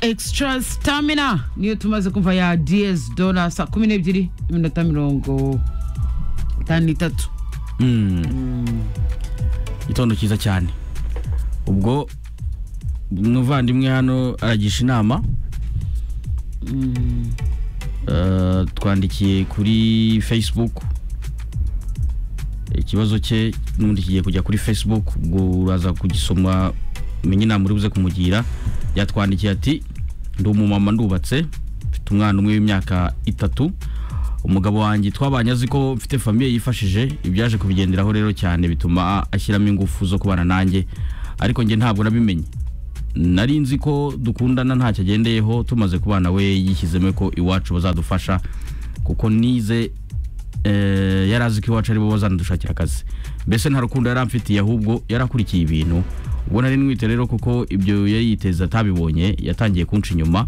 extra stamina niyo tumaze kumva ya ds dola saa kumi n'ebyiri n'iminota mirongo itanu n'itatu igitondo cyiza cyane ubwo umuvandimwe hano aragisha inama Eh, twandikiye kuri facebook ikibazo cye n'ubundi kigiye kujya kuri facebook ubwo uraza kugisoma umenye inama uri buze kumugira yatwandikiye ati ndi umumama ndubatse mfite umwana umwe w'imyaka itatu umugabo wanjye twabanye azi ko mfite famiye yifashije ibyaje kubigenderaho rero cyane bituma ashyiramo ingufu zo kubana nanjye ariko njye ntabwo nabimenye nari nzi ko dukundana ntacyo agendeyeho tumaze kubana we yishyizemo ko iwacu bazadufasha kuko nize eh, yari azi ko iwacu aribo bazanadushakira akazi mbese nta rukundo yari amfitiye ahubwo yari akurikiye ibintu ubwo nari mwite rero kuko ibyo yari yiteze atabibonye yatangiye kunca inyuma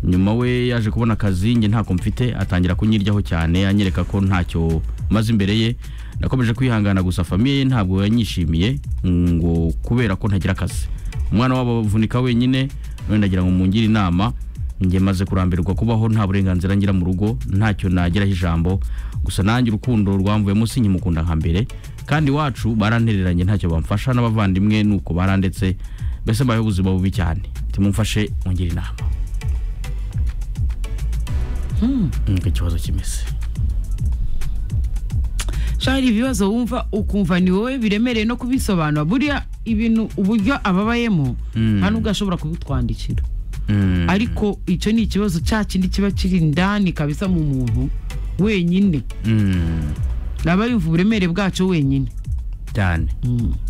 nyuma we yaje kubona akazi njye ntako mfite atangira kunyiryaho cyane anyereka ko ntacyo maze imbere ye nakomeje kwihangana gusa famiye ye ntabwo yanyishimiye ngo kubera ko ntagira akazi umwana wabo avunika wenyine none ndagira ngo mungire inama njye maze kurambirwa kubaho nta burenganzira ngira mu rugo ntacyo nageraho ijambo gusa nanjye urukundo rwamvuyemo sinkimukunda nka mbere kandi iwacu barantereranye ntacyo bamfasha n'abavandimwe nuko barandetse mbese mbayeho ubuzima bubi cyane timumfashe mungire inama nkuko ikibazo kimeze shari ibibazo wumva ukumva ni wowe biremereye no kubisobanura buriya ibintu uburyo ababayemo Mm. nta nubwo ashobora kubitwandikira ariko icyo ni ikibazo cya kindi kiba kiri indani kabisa mu muntu wenyine Mm. aba yumva uburemere bwacyo wenyine cyane Mm.